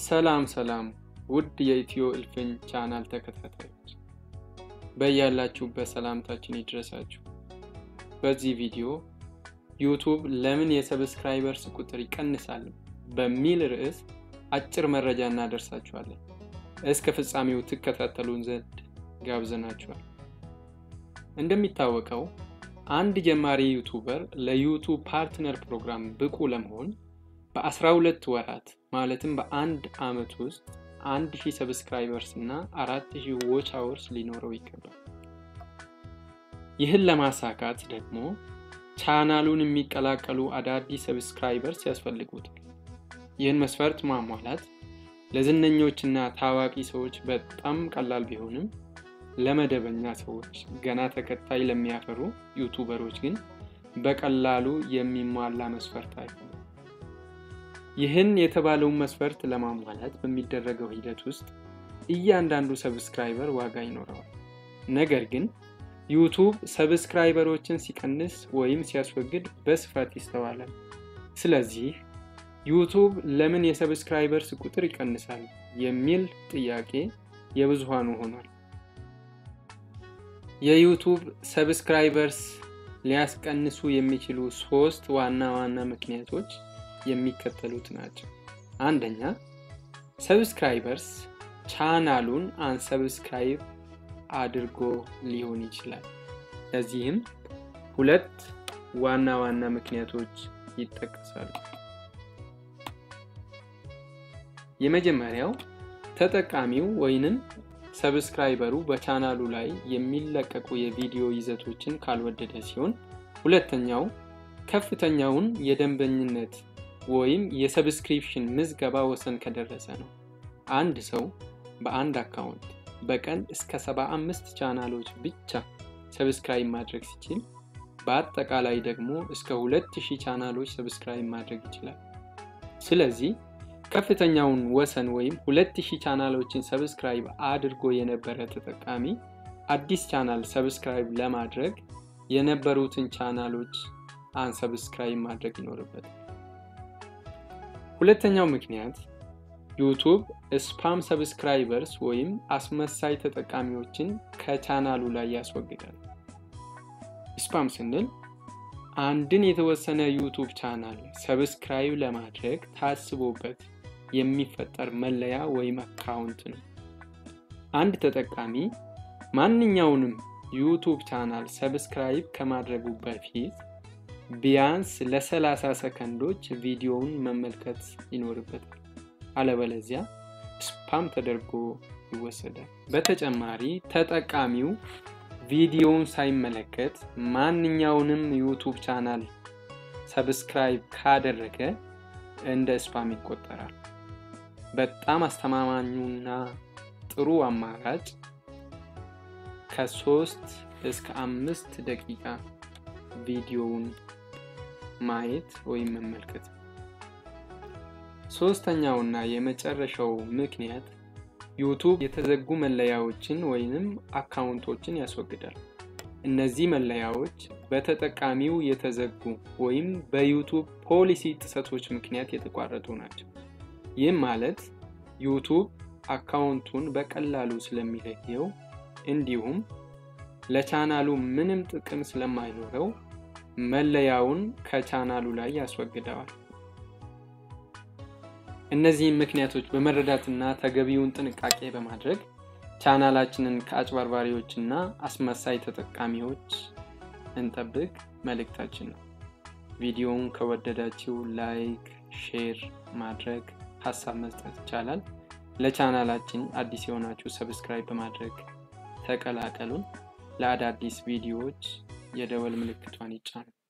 ሰላም ሰላም ውድ የኢትዮ እልፍኝ ቻናል ተከታታዮች በያላችሁበት ሰላምታችን ይድረሳችሁ። በዚህ ቪዲዮ ዩቱብ ለምን የሰብስክራይበርስ ቁጥር ይቀንሳል በሚል ርዕስ አጭር መረጃ እናደርሳችኋለን። እስከ ፍጻሜው ትከታተሉን ዘንድ ጋብዘናችኋል። እንደሚታወቀው አንድ ጀማሪ ዩቱበር ለዩቱብ ፓርትነር ፕሮግራም ብቁ ለመሆን በ12 ወራት ማለትም በአንድ ዓመት ውስጥ 1000 ሰብስክራይበርስ እና 4000 ዎች አወርስ ሊኖረው ይገባል። ይህን ለማሳካት ደግሞ ቻናሉን የሚቀላቀሉ አዳዲስ ሰብስክራይበርስ ያስፈልጉታል። ይህን መስፈርት ማሟላት ለዝነኞችና ታዋቂ ሰዎች በጣም ቀላል ቢሆንም ለመደበኛ ሰዎች ገና ተከታይ ለሚያፈሩ ዩቱበሮች ግን በቀላሉ የሚሟላ መስፈርት አይሆንም። ይህን የተባለውን መስፈርት ለማሟላት በሚደረገው ሂደት ውስጥ እያንዳንዱ ሰብስክራይበር ዋጋ ይኖረዋል። ነገር ግን ዩቱብ ሰብስክራይበሮችን ሲቀንስ ወይም ሲያስወግድ በስፋት ይስተዋላል። ስለዚህ ዩቱብ ለምን የሰብስክራይበርስ ቁጥር ይቀንሳል የሚል ጥያቄ የብዙሃኑ ሆኗል። የዩቱብ ሰብስክራይበርስ ሊያስቀንሱ የሚችሉ ሶስት ዋና ዋና ምክንያቶች የሚከተሉት ናቸው። አንደኛ ሰብስክራይበርስ ቻናሉን አንሰብስክራይብ አድርጎ ሊሆን ይችላል። ለዚህም ሁለት ዋና ዋና ምክንያቶች ይጠቀሳሉ። የመጀመሪያው ተጠቃሚው ወይንም ሰብስክራይበሩ በቻናሉ ላይ የሚለቀቁ የቪዲዮ ይዘቶችን ካልወደደ ሲሆን፣ ሁለተኛው ከፍተኛውን የደንበኝነት ወይም የሰብስክሪፕሽን ምዝገባ ወሰን ከደረሰ ነው። አንድ ሰው በአንድ አካውንት በቀን እስከ 75 ቻናሎች ብቻ ሰብስክራይብ ማድረግ ሲችል በአጠቃላይ ደግሞ እስከ 2000 ቻናሎች ሰብስክራይብ ማድረግ ይችላል። ስለዚህ ከፍተኛውን ወሰን ወይም 2000 ቻናሎችን ሰብስክራይብ አድርጎ የነበረ ተጠቃሚ አዲስ ቻናል ሰብስክራይብ ለማድረግ የነበሩትን ቻናሎች አንሰብስክራይብ ማድረግ ይኖርበታል። ሁለተኛው ምክንያት ዩቱብ ስፓም ሰብስክራይበርስ ወይም አስመሳይ ተጠቃሚዎችን ከቻናሉ ላይ ያስወግዳል። ስፓም ስንል አንድን የተወሰነ ዩቱብ ቻናል ሰብስክራይብ ለማድረግ ታስቦበት የሚፈጠር መለያ ወይም አካውንት ነው። አንድ ተጠቃሚ ማንኛውንም ዩቱብ ቻናል ሰብስክራይብ ከማድረጉ በፊት ቢያንስ ለ30 ሰከንዶች ቪዲዮውን መመልከት ይኖርበታል። አለበለዚያ ስፓም ተደርጎ ይወሰዳል። በተጨማሪ ተጠቃሚው ቪዲዮውን ሳይመለከት ማንኛውንም ዩቱብ ቻናል ሰብስክራይብ ካደረገ እንደ ስፓም ይቆጠራል። በጣም አስተማማኙና ጥሩ አማራጭ ከሶስት እስከ አምስት ደቂቃ ቪዲዮውን ማየት ወይም መመልከት። ሶስተኛውና የመጨረሻው ምክንያት ዩቱብ የተዘጉ መለያዎችን ወይንም አካውንቶችን ያስወግዳል። እነዚህ መለያዎች በተጠቃሚው የተዘጉ ወይም በዩቱብ ፖሊሲ ጥሰቶች ምክንያት የተቋረጡ ናቸው። ይህም ማለት ዩቱብ አካውንቱን በቀላሉ ስለሚለየው እንዲሁም ለቻናሉ ምንም ጥቅም ስለማይኖረው መለያውን ከቻናሉ ላይ ያስወግደዋል። እነዚህም ምክንያቶች በመረዳትና ተገቢውን ጥንቃቄ በማድረግ ቻናላችንን ከአጭበርባሪዎችና አስመሳይ ተጠቃሚዎች እንጠብቅ መልእክታችን ነው። ቪዲዮውን ከወደዳችሁ ላይክ፣ ሼር ማድረግ ሀሳብ መስጠት ይቻላል። ለቻናላችን አዲስ የሆናችሁ ሰብስክራይብ በማድረግ ተቀላቀሉን። ለአዳዲስ ቪዲዮዎች የደወል ምልክቷን ይጫኑ።